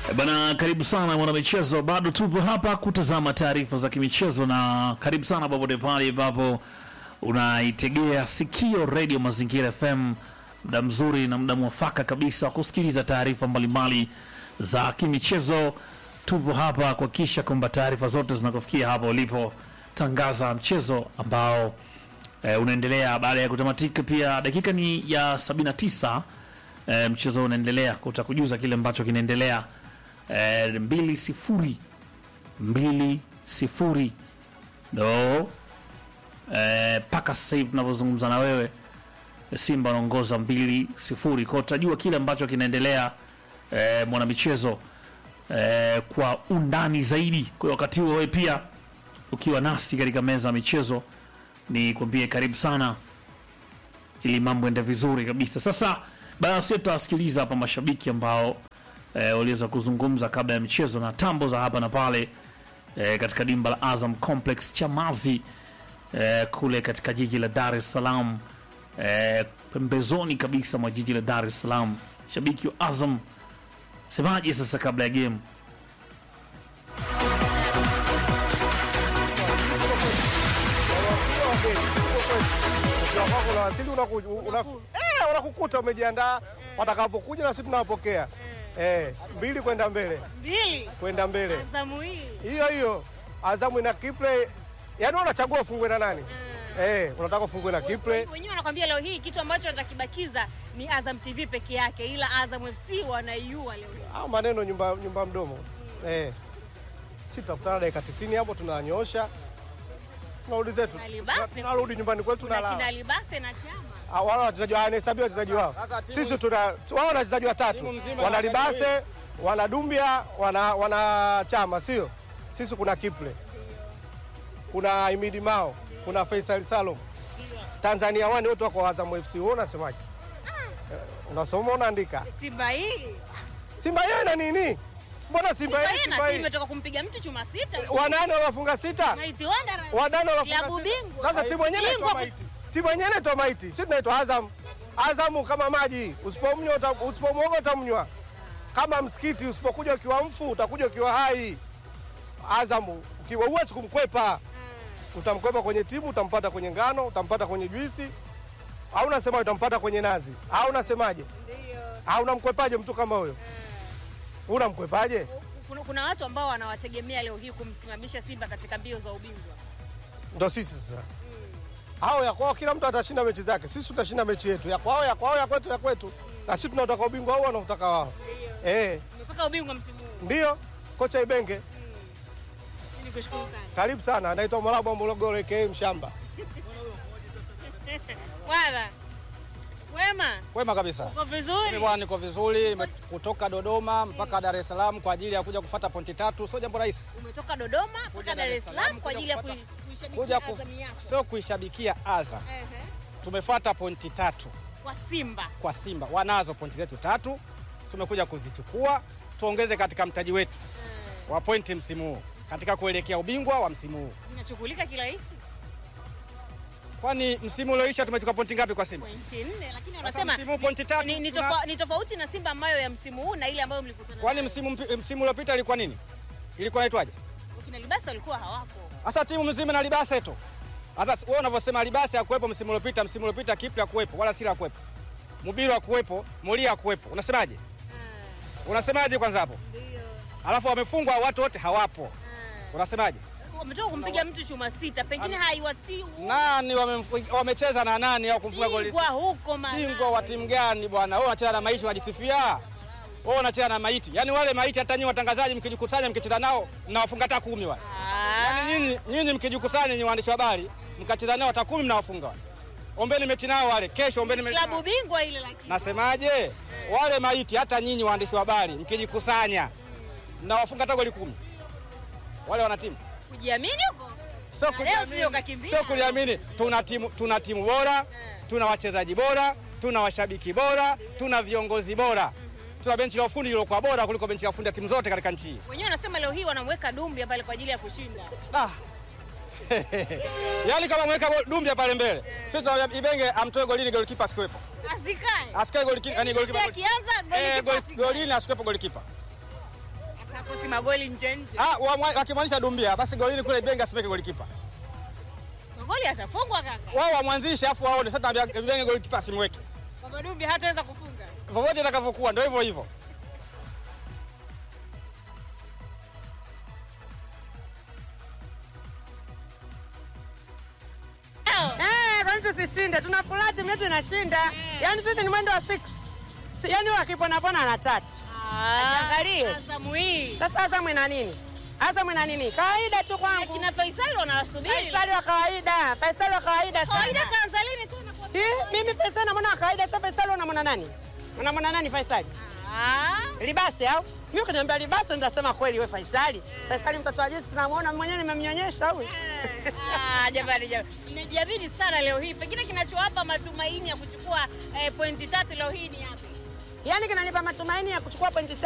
Bana, karibu sana mwanamichezo, bado tupo hapa kutazama taarifa za kimichezo, na karibu sana popote pale ambapo unaitegea sikio redio Mazingira FM, muda mzuri na muda mwafaka kabisa wa kusikiliza taarifa mbalimbali za kimichezo. Tupo hapa kuhakikisha kwamba taarifa zote zinakufikia hapa ulipo, tangaza mchezo ambao e, unaendelea baada ya kutamatika. Pia dakika ni ya 79 e, mchezo unaendelea, utakujuza kile ambacho kinaendelea e, mbili sifuri mbili sifuri ndo mpaka sasa hivi tunavyozungumza na wewe Simba wanaongoza mbili sifuri kwao, utajua kile ambacho kinaendelea e, mwanamichezo e, kwa undani zaidi. Kwa hiyo wakati huo wewe pia ukiwa nasi katika meza ya michezo, ni kwambie karibu sana, ili mambo ende vizuri kabisa. Sasa basi tutawasikiliza hapa mashabiki ambao e, waliweza kuzungumza kabla ya michezo na tambo za hapa na pale e, katika dimba la Azam Complex Chamazi e, kule katika jiji la Dar es Salaam e, pembezoni kabisa mwa jiji la Dar es Salaam. Shabiki wa Azam semaje sasa kabla ya game? Unawasili unaku- una- eh, wanakukuta umejiandaa, watakapokuja na sisi tunawapokea eh, mbili kwenda mbele, mbili kwenda mbele Azamu hii hiyo hiyo. Azamu ina Kiple, yaani wewe unachagua ufungwe na nani eh, unataka ufungwe na Kiple wenyewe wanakwambia leo hii kitu ambacho watakibakiza ni Azam TV peke yake, ila Azam FC wanaiua leo hii. au maneno nyumba, nyumba mdomo eh. Sisi tutakutana dakika 90 hapo, tunanyoosha tunarudi zetu, Na Libase. tunarudi nyumbani kwetu Kuna tunalala. kina Libase na Chama Ah, wale wachezaji wa anahesabiwa wachezaji wao. Sisi tuna wao wana wachezaji watatu. Wana Libase, wana Dumbia, wana wana Chama, sio? Sisi kuna Kiple. Kuna Imidi Mao, kuna Faisal Salum. Tanzania wani wote wako Azam FC. Wewe unasemaje? Eh, Unasoma unaandika. Simba hii Simba yeye na nini? Mbona Simba Simba yeye hii Simba na timu yeye? imetoka kumpiga mtu chuma sita. Wanane wanafunga sita. Mighty Wanderers. Wadano wanafunga Klabu sita. bingwa. Sasa timu yenyewe inaitwa Bingwa. Maiti. Timu yenyewe inaitwa Maiti. Sisi tunaitwa Azam. Azamu kama maji, usipomnywa uta- usipomwoga utamnywa. Kama msikiti usipokuja ukiwa mfu utakuja ukiwa hai. Azamu ukiwa huwezi kumkwepa. Utamkwepa kwenye timu, utampata kwenye ngano, utampata kwenye juisi. Au unasema utampata kwenye nazi. Au unasemaje? Ndio. Au unamkwepaje mtu kama huyo? Unamkwepaje? Kuna, kuna watu ambao wanawategemea leo hii kumsimamisha Simba katika mbio za ubingwa. Ndo sisi sasa. Hao ya kwao, kila mtu atashinda mechi zake, sisi tutashinda mechi yetu. Ya kwao, ya kwao, ya kwetu, ya kwetu, na sisi tunataka ubingwa wao, wanautaka wao. Eh, Unataka ubingwa msimu huu. ndio kocha Ibenge, Ni kushukuru sana. karibu sana. Anaitwa Mwarabu Morogoro aka Mshamba. Bwana. Wema, Kwema kabisa. uko Mimi vizuri? bwana niko vizuri, nime- kutoka Dodoma mpaka Dar es Salaam kwa ajili ya kuja kufuata pointi tatu, sio jambo rahisi. Umetoka Dodoma mpaka Dar es Salaam kwa ajili ya kuja kui- Kuja kuishabikia ku, Azam yako. sio kuishabikia Azam. Ehe. Tumefuata pointi tatu Kwa Simba. kwa Simba, wanazo pointi zetu tatu, tumekuja kuzichukua tuongeze katika mtaji wetu wa pointi msimu huu katika kuelekea ubingwa wa msimu huu. Inachukulika kirahisi Kwani msimu ulioisha tumechukua pointi ngapi kwa Simba? pointi nne, lakini Sasa wanasema msimu huu pointi tatu, ni, ni, tuna- tofa, ni tofauti na Simba ambayo ya msimu huu na ile ambayo mlikutana Kwani nayo. msimu mpi- msimu uliopita ilikuwa nini? Ilikuwa inaitwaje? Wakina Libasa walikuwa hawapo. Sasa timu mzima na Libase tu. Sasa wewe unavyosema Libase hakuwepo msimu uliopita, msimu uliopita Kipli hakuwepo wala Sila hakuwepo. Mubiru hakuwepo, Molia hakuwepo. Unasemaje? Unasemaje kwanza hapo? Ndio. Alafu wamefungwa watu wote hawapo. Unasemaje? Wametoka kumpiga mtu chuma sita, pengine haiwatii Nani wame, wamecheza na nani au kumfunga goli? bingwa huko maana. Bingwa wa timu gani bwana? Wewe unacheza na maiti unajisifia. Wewe unacheza na maiti. Yaani wale maiti hata nyinyi watangazaji mkijikusanya mkicheza nao mnawafunga hata kumi wale. Ah, Yaani nyinyi nyinyi mkijikusanya nyinyi waandishi wa habari mkacheza nao hata kumi mnawafunga wale. Ombeni mechi nao wale. Kesho ombeni mechi. klabu nao. bingwa ile lakini. Nasemaje? Wale maiti hata nyinyi waandishi wa habari mkijikusanya mnawafunga hata goli kumi. Wale wana timu. Kujiamini huko? Sio Na leo kujiamini. sio kakimbia. Sio kuliamini. Tuna timu tuna timu bora, tuna wachezaji bora, tuna washabiki bora, tuna viongozi bora. Tuna benchi la ufundi lilokuwa bora kuliko benchi la ufundi ya timu zote katika nchi hii. Wenyewe wanasema leo hii wanamweka Dumbia pale kwa ajili ya kushinda. Ah. Yaani kama mweka bo- Dumbia pale mbele. Sisi tuna Ibenge amtoe golini golikipa asikuwepo. Asikae. Asikae golikipa, yani golikipa. Akianza Eh, golikipa gol- asikae. golini asikuwepo golikipa. Anakosi magoli nje nje. Ah, wamwa- wakimaanisha Dumbia basi golini kule Ibenge asipeke golikipa. Magoli atafungwa kaka. Wao wamwanzishe afu waone sasa tunaambia Ibenge golikipa asimweke. Kwa Dumbi hataweza kufunga. Vovote itakavyokuwa ndio hivyo hivyo. Eh, kwani tusishinde? Tunafurahi timu yetu inashinda. Yaani sisi ni mwendo wa 6. Si, yaani wakipona pona na tatu. Angalie. Azamu hii. Sasa Azamu ina nini? Azamu ina nini? Kawaida tu kwangu. Kina Faisal wanawasubiri. Faisali wa kawaida. Faisali wa kawaida Kawaida sana. kaanza lini tena kwa Eh, mimi Faisali namwona wa kawaida. Sasa Faisali unamwona nani? Unamwona nani Faisali? Ah. Libasi au? Mimi ukiniambia Libasi nitasema kweli wewe Faisali. Faisali mtoto wa jinsi tunamuona mwenyewe nimemnyonyesha huyu. Ah, jamani jamani. Mmejiamini sana leo hii. Pengine kinachowapa matumaini ya kuchukua eh, pointi tatu leo hii ni yapi? Yaani kinanipa matumaini ya kuchukua pointi